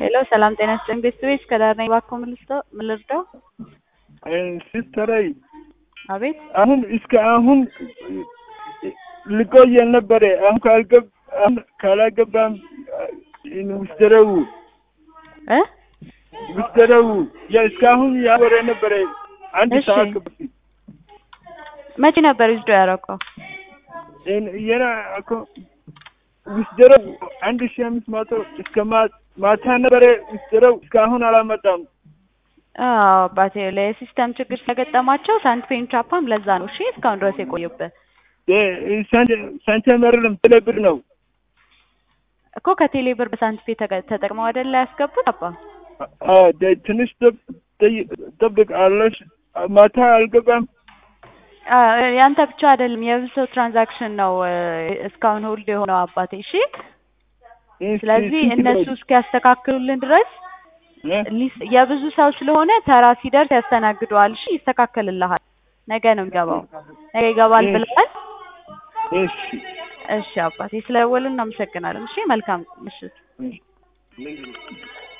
ሄሎ ሰላም ጤና ይስጥልኝ ቤተሰቤት ከዳር ነኝ እባክዎ ምን ልስጠው- ምን ልርዳው? ሲስተረይ አቤት አሁን እስከ አሁን ልቆይ ነበረ። አሁን ካልገብ አሁን ካላገባም ውስደረው እ ውስደረው እስካሁን ያወረ ነበረ አንድ እሺ። ሰዓት በፊት መቼ ነበር ዊዝዶ ያደረገው? የና እኮ ውስደረው አንድ ሺህ አምስት መቶ እስከ ማ- ማታ ነበረ ውስደረው እስካሁን አላመጣም። አዎ አባቴ ለሲስተም ችግር ስለገጠማቸው ሳንትፔን ቻፓም ለዛ ነው እሺ እስካሁን ድረስ የቆየብህ ሳንቲመርልም ትለብር ነው እኮ ከቴሌ ብር በሳንትፔ ተገ- ተጠቅመው አይደለ ያስገቡት አባ አ- ደ- ትንሽ ጠብ- ጠይ- ጠብቅ አለሽ ማታ አልገባም። አ፣ ያንተ ብቻ አይደለም የብዙ ሰው ትራንዛክሽን ነው እ፣ እስካሁን ሆልድ የሆነው አባቴ እሺ ስለዚህ ስንት እነሱ ነው? እስኪያስተካክሉልን ድረስ እ? ሊስ- የብዙ ሰው ስለሆነ ተራ ሲደርስ ያስተናግደዋል። እሺ ይስተካከልልሃል። ነገ ነው የሚገባው። ነገ ይገባል እሺ። ብለዋል። እሺ እሺ አባቴ ስለደወልን እናመሰግናለን። እሺ መልካም ምሽት። እሺ